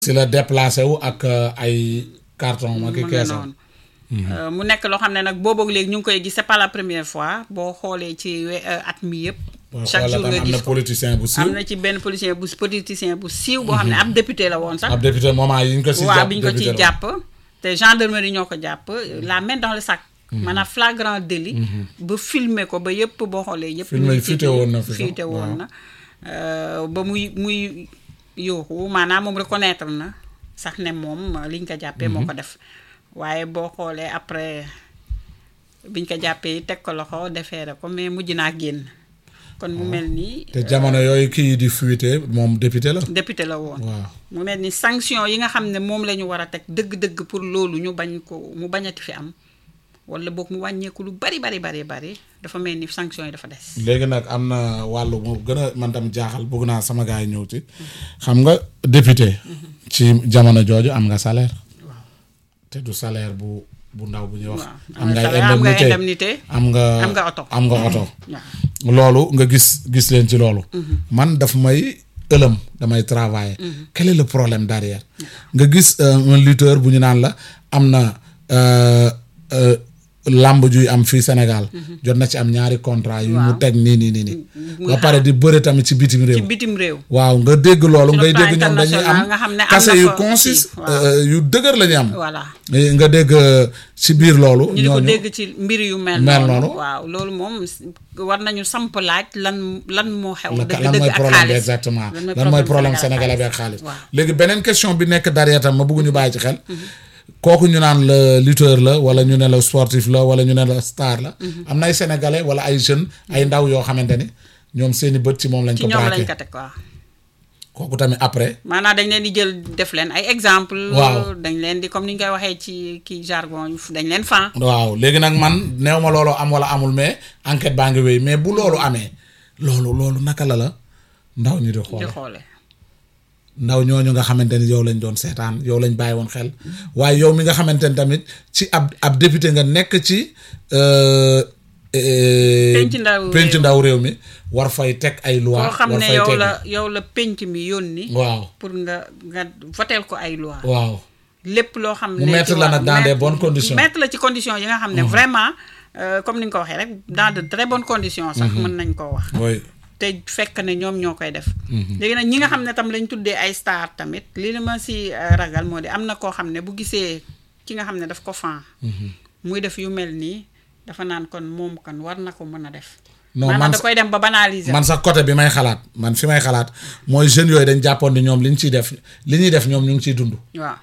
si la déplacé wu ak ay carton ma ki mu ngi keesam noonu. Euh, mu nekk loo xam ne nag boobu ak léegi ñu ngi koy gis c'est pas la première fois boo xoolee ci we- euh, at mi yëpp. chaque jour nga am gis na ko politicien bu siiw am na ci benn politicien bu politicien bu siiw boo xam ne ab député la woon sax. ab député moment yi ñu ko si waaw jàpp bi ñu ko député ciy la. jàpp te gendarmerie ñoo ko jàpp la main dans le sac. maanaam flagrant délit. ba filmer ko ba yëpp boo xoolee yëpp. Filmer ñu ngi fuité ci- woon na fi sax, fuité woon waaw. na Euh, ba muy muy yuuxu maanaam moom reconnaître na sax ne moom li ñu ko jàppee moo ko def waaye boo xoolee après biñ ko jàppee teg ko loxo defeere ko mais mujj naa génn kon mu mel nii te jamono yooyu kii yi di fuité moom député la député la woon waaw mu mel ni sanction yi nga xam ne moom la ñu war a teg dëgg-dëgg pour loolu ñu bañ ko mu bañati fi am wala boog mu wàññeeku lu bari bari bari bari dafa mel ni sanction yi dafa des. léegi nag am na wàllu mu gën a man tam jaaxal bëgg naa sama gars yi ñëw ci xam nga député ci jamono jooju am nga salaire te du salaire bu bu ndaw bu ñuy wax waaw am nga salaire, am nga indemnité indemnité am nga am nga oto. am nga oto waaw loolu nga gis gis leen ci loolu man daf may ëlëm damay travailler quel est le problème derrière nga gis euh, un lutteur bu ñu naan la am na euh, euh, làmb juy am fii Sénégal jot na ci am ñaari contrat yu mu Waaw. teg nii nii nii nii muy ba pare di bëre tamit ci bitim ci réew bitim réew. waaw nga dégg loolu Sur le ngay plan dégg ñoom dañuy international am nga xam ne am kase na yu fa consiste kii, waaw. yu dëgër la ñu am voilà Eh, nga dégg euh, ci biir loolu ñu di ko ñooñu dégg ci mbir yu mel. Mel noonu noonu. waaw loolu moom war nañu samp laaj lan lan moo xew. la dëgg lan dëgg mooy ak problème bi xaalis exactement lan mooy lan mooy problème sénégalais sénégalais bi ak xaalis waaw. léegi beneen question bi nekk derrière tam ma bëgg ñu bàyyi ci xel kooku ñu naan la lutteur la wala ñu ne la sportif la wala ñu ne la star la am na ay sénégalais wala ay jeunes ay ndaw yoo xamante ni ñoom seeni bët ci moom lañ ci ko ñoom lañ braqué ko teg waaw. kooku tamit après maanaam dañ leen di jël def leen ay exemple Waaw. dañ leen di comme ni ñu koy waxee ci kii jargon yu dañ leen fan waaw léegi nag man neew ma loolu am wala amul mais enquête baa ngi wéy mais bu loolu amee loolu loolu naka la la ndaw ñi di di xoole xoole ndaw ñooñu nga xamante ni yow lañ doon seetaan yow lañ bàyyi woon xel waaye yow mi nga xamante ni tamit ci ab ab député nga nekk ci euh, euh, Penc ndaw penc réew. ndaw réew mi war fay teg ay loi koo xam war ne fay yow teg la yow la penc mi yónni waaw pour nga nga voteel ko ay loi waaw lépp loo xam Mu ne mettre ci la wa- nag dans des mettre- bonnes conditions. mettre la ci conditions yi nga xam ne vraiment euh, comme ni nga ko waxee rek dans de très bonnes conditions sax mën nañ koo wax mooy te fekk ne ñoom ñoo koy def léegi nag ñi nga xam ne tam lañ tuddee ay star tamit li li ma si euh, ragal moo di am na koo xam ne bu gisee ki nga xam ne daf ko fan muy def yu mel nii dafa naan kon moom kan war na ko mën a def Non, man maanaam da sa- koy dem ba banaliser man sax côté bi may xalaat man fi may xalaat mooy jeunes yooyu dañ jàppoon ni ñoom li ñu ciy def li ñuy def ñoom ñu ngi ciy dund waaw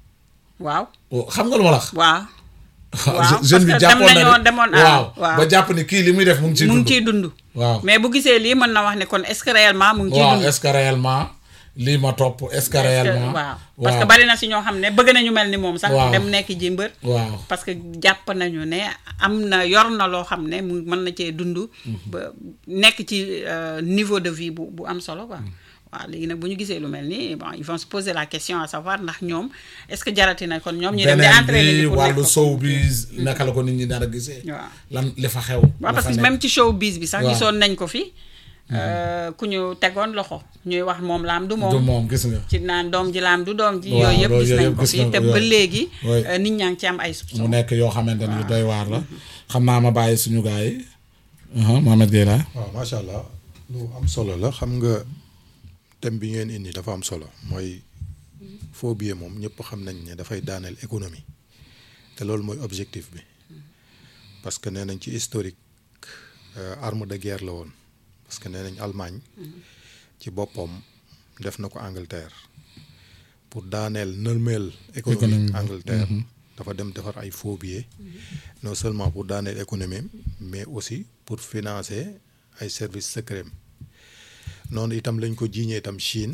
waaw Oh, xam nga lu ma la wax waaw Waaw, jeune bi parce que jàppoon dem na nañoo ni- demoon ah, waaw waaw. ba jàpp ni kii li muy def mu ngi ciy mu dund ngi ciy dund waaw mais bu gisee lii mën na wax ne kon est-ce que réellement mu ngi ciy waaw dund est-ce que réellement lii ma topp est-ce que réellement waaw parce que bari na si ñoo xam ne bëgg nañu mel ni moom sax Waaw. dem nekk ji mbër waaw parce que jàpp nañu ne am na yor na loo xam ne mu mën na cee dund ba nekk ci euh, niveau de vie bu bu am solo quoi waaw léegi nag bu ñu gisee lu mel nii bon ils vont se poser la question à savoir ndax ñoom est-ce que jarati na kon ñoom ñu dem di beneen entraîner bi ji pour nekk wàllu ko. sow bi naka la ko nit ñi dara gisee waaw lan li fa xew waaw la parce fa que nekk. même ci showbiz bi sax Waaw. gisoon nañ ko fi euh, ku ñu tegoon loxo ñuy wax moom laam du moom du moom gis nga ci naan doom ji laam du doom ji Waaw, yooyu yëpp loolu gis yooyu nañ yëpp ko gis fi nañ te ko, ba yooyu. léegi Oui. euh, nit ñaa ngi ci am ay mu soupçons nekk yoo xamante ni yu doy waar la xam naa ma bàyyi suñu gars yi uh Mohamed Gueye la waaw macha allah lu am solo la xam nga thème bi ngeen indi dafa am solo mooy faux billet moom ñëpp xam nañ ne dafay daaneel économie te loolu mooy objectif bi parce que nee nañ ci historique euh, arme de guerre la woon parce que nee nañ Allemagne ci boppam def na ko Angleterre pour daaneel nërmeel économie Économie bi. Angleterre dafa dem defar ay faux billets non seulement pour daaneel économie mais aussi pour financer ay services secrets noonu itam lañ ko jiiñee itam Chine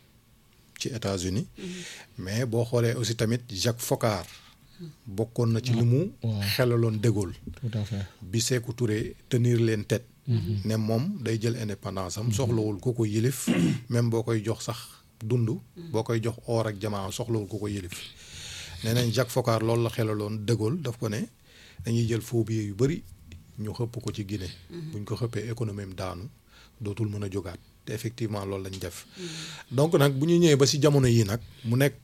ci États-Unis mais boo xoolee aussi tamit Jacques Foccart bokkoon na ci li mu xelaloon De Gaulle tout à fait bi Sékou Touré tenir leen tête ne moom day jël indépendance am soxlawul ku ko yilif même boo koy jox sax dund boo koy jox or ak jamaa soxlawul ku ko yilif nee nañ Jacques Foccart loolu la xelaloon De Gaulle daf ko ne dañuy jël faux billets yu bëri ñu xëpp ko ci Guinée buñ ko xëppee économie am daanu dootul mën a jógaat te effectivement loolu lañ def donc nag bu ñu ñëwee ba si jamono yii nag mu nekk